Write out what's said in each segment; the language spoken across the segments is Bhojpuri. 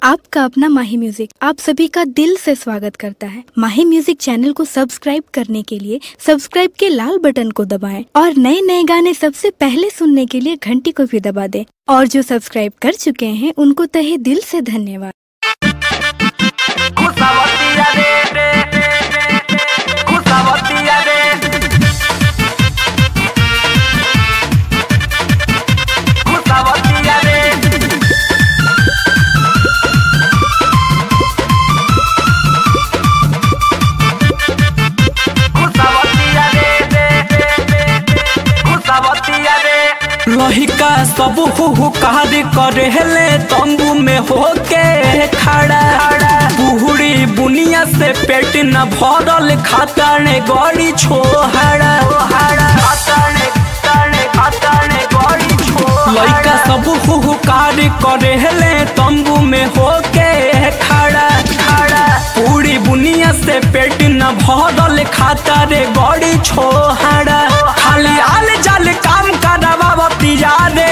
आपका अपना माही म्यूजिक आप सभी का दिल से स्वागत करता है माही म्यूजिक चैनल को सब्सक्राइब करने के लिए सब्सक्राइब के लाल बटन को दबाएं और नए नए गाने सबसे पहले सुनने के लिए घंटी को भी दबा दें और जो सब्सक्राइब कर चुके हैं उनको तहे दिल से धन्यवाद खुशावतिया रे रे खुशावतिया रे खुशावतिया रे खुशावतिया रे रे खुशावतिया रे लहिका सब हु कार करे हेले तंबू में होके खड़ा बुहड़ी बुनिया से पेट न भरल खाता ने गड़ी छोहड़ा लइका सब हु कार करे हेले तंबू में होके खड़ा पूरी बुनिया से पेट न भरल खाता रे गड़ी छोहड़ा खाली आल जाल काम करावती जा रे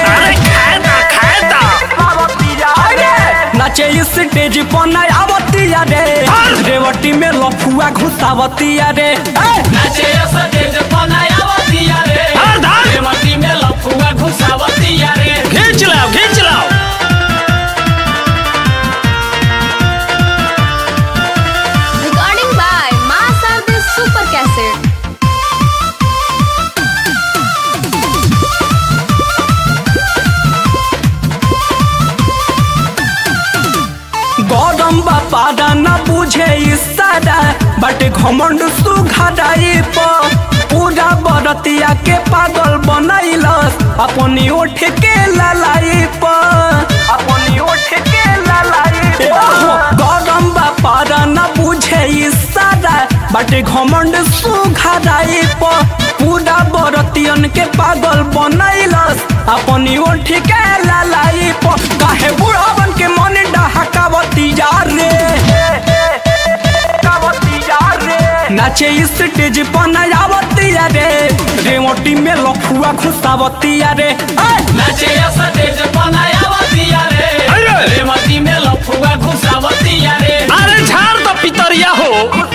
नाचे स्टेज पर नया आवती रे रेवटी में लफुआ घुसावती रे नाचे सतेज बनायावतिया रे रेवती में लफुआ घुसावतिया रे खींच लाओ खींच लाओ Recording by Masar the Super Cassette. गौरम बापारा न बुझे इशारा बट घमंड सुघाराई पर पूरा बरतिया के पागल बनैलस अपनी ओठ के ललाई पर अपनी ओठ के ललाई गौरम बापारा न बुझे इशारा बट घमंड सुघाराई पर पूरा बरतियन के पागल बनैलस अपनी ओठ के ललाई पर काहे बुढ़ावन के मन डहकावती जा रे नाचे स्टेज पर नयावती रे रेवटी में लफुआ घुसावती रे नाचे सतेज बनायावतिया रे अरे! रेवती में लफुआ घुसावतिया रे अरे झाड़ तो पितरिया हो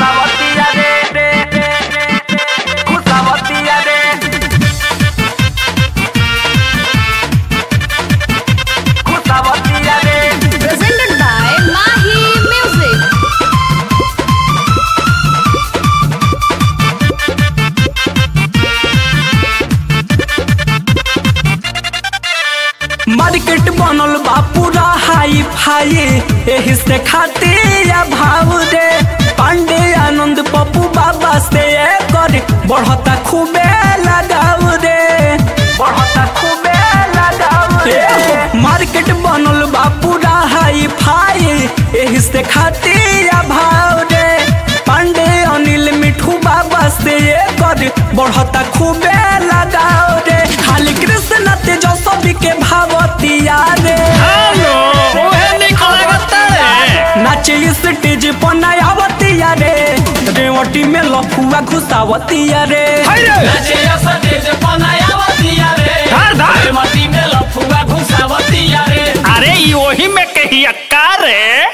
Presented by Mahi Music. Market बनल बा पूरा हाई फाई एही से खाते या भाव दे पांडे आनंद पप्पू बाबा से कर बढ़ता खूबे लगाव रे बढ़ता खूबे लगाव रे मार्केट बनल बा पूरा हाई फाई एही से खाते या भाव दे पांडे अनिल मिठू बाबा से कर बढ़ता खूबे लगाव रे खाली कृष्ण तेजस्वी के भावतिया रे हेलो ओहे निकल लगता है नाचे स्टेज पर नयावतिया रे रेवटी में लफुआ घुसावतिया रे नाचे सतेज बनायावतिया रे धार, धार। रेवती में लफुआ घुसावतिया रे अरे ये वही में कही अक्का रे